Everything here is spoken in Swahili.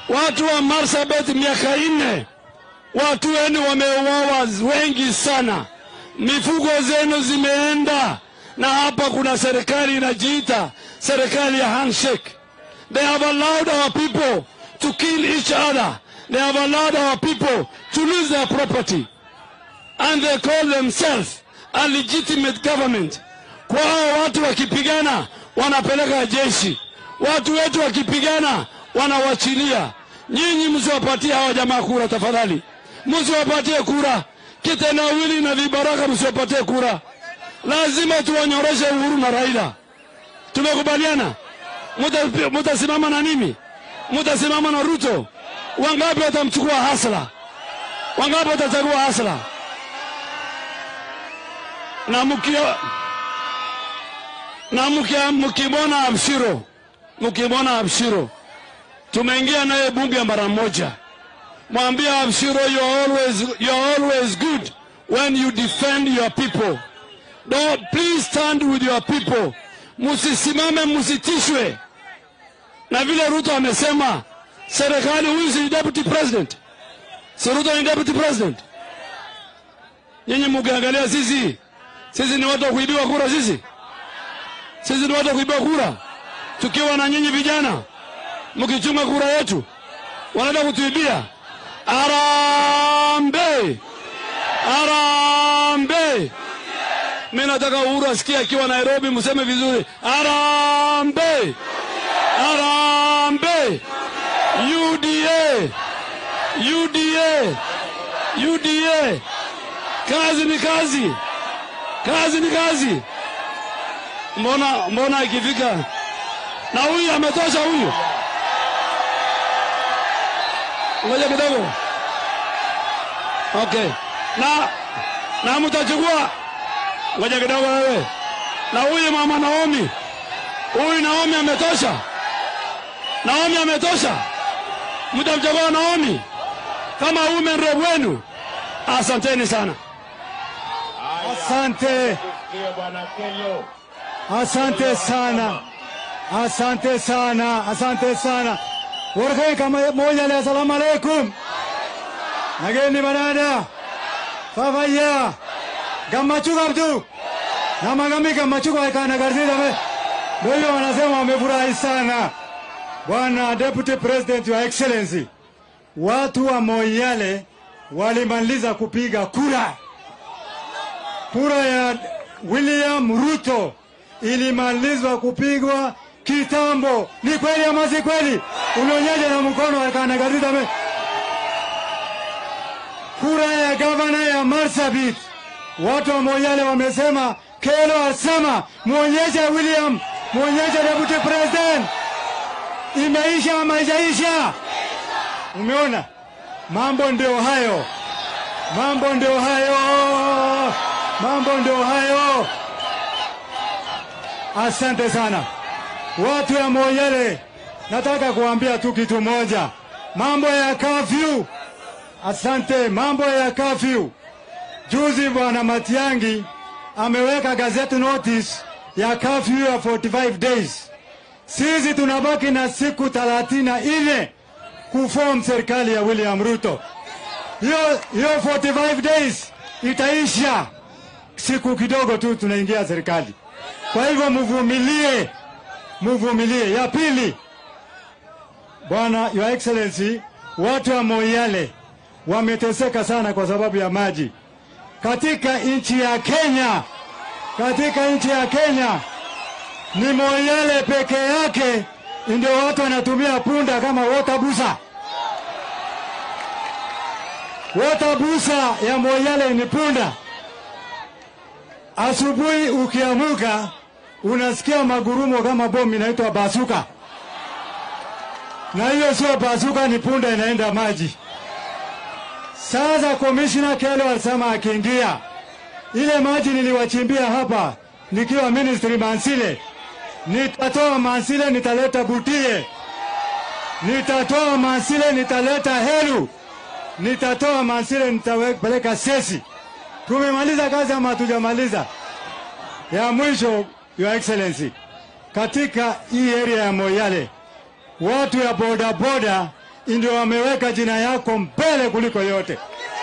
Watu wa Marsabit miaka nne, watu wenu wameuawa wengi sana, mifugo zenu zimeenda, na hapa kuna serikali inajiita serikali ya handshake. They have allowed our people to kill each other. They have allowed our people to lose their property. And they call themselves a legitimate government. Kwao watu wakipigana wanapeleka jeshi, watu wetu wakipigana wanawachilia. Nyinyi msiwapatie hawa jamaa kura tafadhali, msiwapatie kura. Kitendawili na vibaraka msiwapatie kura. Lazima tuwanyoroshe Uhuru na Raila. Tumekubaliana? Muta- Mutasimama na mimi, mutasimama na Ruto. Wangapi watamchukua Hasla? Wangapi watachagua Hasla? na mkia na mkia mkimwona Abshiro, mkimwona Abshiro, tumeingia naye bunge mara moja. Mwambie Abshiro, you are always, you are always good when you defend your people. Don't, please stand with your people, musisimame, musitishwe. Na vile Ruto amesema, serikali huyu si deputy president, si Ruto ni deputy president. Nyinyi mukiangalia sisi sisi ni watu wa kuibiwa kura, sisi sisi ni watu wa kuibiwa kura, tukiwa na nyinyi vijana mkichunga kura yetu, wanaenda kutuibia. Arambe, arambe! Mi nataka Uhuru asikie akiwa Nairobi, mseme vizuri, arambe, arambe! UDA, UDA, UDA! Kazi ni kazi kazi ni kazi. Mbona mbona ikifika na huyu ametosha huyu, ngoja kidogo. Okay, na na mtachukua, ngoja kidogo wewe, na huyu mama Naomi, huyu Naomi ametosha, Naomi ametosha, mtamchagua Naomi kama women rep wenu. Asanteni sana. Asante, Ndio bwana Kello. asante sana, asante sana, asante sana. Warkai kama moja le, assalamu alaikum. Nageni banada. Fafaya. Gammachu kabdu. Na magami gammachu kwa kana garzida me. Ndio wanasema wamefurahi sana. Bwana Deputy President Your Excellency. Watu wa Moyale walimaliza kupiga kura. Kura ya William Ruto ilimalizwa kupigwa kitambo. Ni kweli ama si kweli? Unaonyaje na mkono akanagariza me. Kura ya gavana ya Marsabit, watu wa Moyale wamesema, Kelo asema muonyeshe William, muonyeshe deputy president. Imeisha ama haijaisha? Umeona, mambo ndio hayo, mambo ndio hayo, mambo ndio hayo. Asante sana watu ya Moyale, nataka kuambia tu kitu moja, mambo ya kafyu. Asante, mambo ya kafyu. Juzi bwana Matiangi ameweka gazeti notice ya kafyu ya 45 days. Sisi tunabaki na siku 34 kuform serikali ya William Ruto. Hiyo hiyo 45 days itaisha siku kidogo tu, tunaingia serikali. Kwa hivyo mvumilie, mvumilie. Ya pili, Bwana Your Excellency, watu wa Moyale wameteseka sana kwa sababu ya maji katika nchi ya Kenya. Katika nchi ya Kenya ni Moyale peke yake ndio watu wanatumia punda kama watabusa. Watabusa ya Moyale ni punda. Asubuhi ukiamuka unasikia magurumo kama bomu inaitwa basuka, na hiyo sio basuka, ni punda inaenda maji. Sasa komishina Kelo alisema akiingia ile maji niliwachimbia hapa nikiwa ministry Mansile, nitatoa Mansile, nitaleta Butie, nitatoa Mansile, nitaleta Helu, nitatoa Mansile, nitapeleka Sesi. Tumemaliza kazi ama hatujamaliza? Ya mwisho, Your Excellency, katika hii area ya Moyale watu ya boda boda ndio wameweka jina yako mbele kuliko yote.